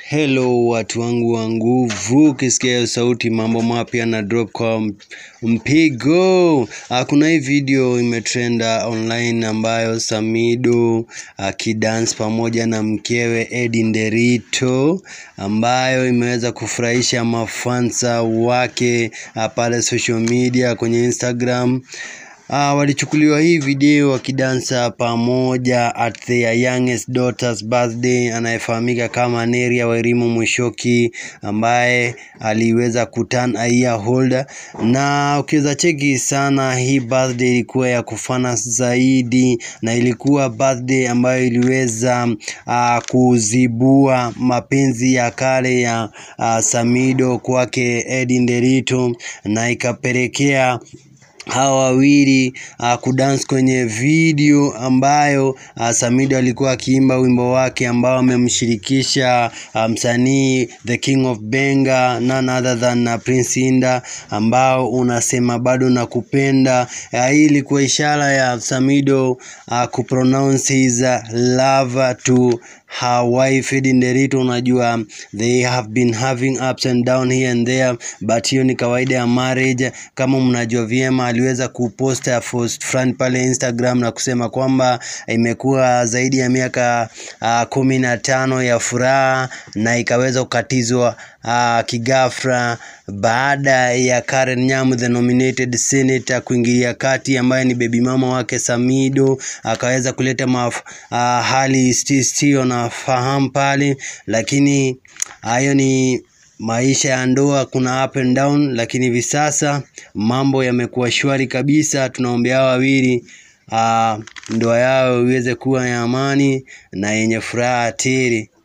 Hello watu wangu wa nguvu, ukisikia hiyo sauti, mambo mapya na drop kwa mpigo. Ah, Kuna hii video imetrenda online ambayo Samido akidance pamoja na mkewe Eddie Nderito, ambayo imeweza kufurahisha mafansa wake ah, pale social media kwenye Instagram. Ah, walichukuliwa hii video wakidansa pamoja at their youngest daughter's birthday anayefahamika kama Neria Wairimu Mwishoki ambaye aliweza kuturn a year older, na ukiweza cheki sana, hii birthday ilikuwa ya kufana zaidi na ilikuwa birthday ambayo iliweza ah, kuzibua mapenzi ya kale ya ah, Samido kwake Eddie Nderito na ikapelekea hawa wawili uh, kudance kwenye video ambayo uh, Samido alikuwa akiimba wimbo wake ambao amemshirikisha uh, msanii the king of Benga none other than uh, Prince Inda ambao unasema bado nakupenda. Uh, hii ilikuwa ishara ya Samido uh, kupronounce his uh, love to her wife Eddie Nderito. Unajua they have been having ups and down here and there, but hiyo ni kawaida ya marriage. Kama mnajua vyema, aliweza kupost a post fulani pale Instagram na kusema kwamba imekuwa zaidi ya miaka uh, kumi na tano ya furaha na ikaweza kukatizwa uh, kigafra baada ya Karen Nyamu the nominated senator kuingilia kati, ambaye ni baby mama wake Samido, akaweza kuleta maf, uh, hali istio na fahamu pale, lakini hayo ni maisha ya ndoa, kuna up and down, lakini hivi sasa mambo yamekuwa shwari kabisa. Tunaombea hao wawili uh, ndoa yao iweze kuwa ya amani na yenye furaha tele.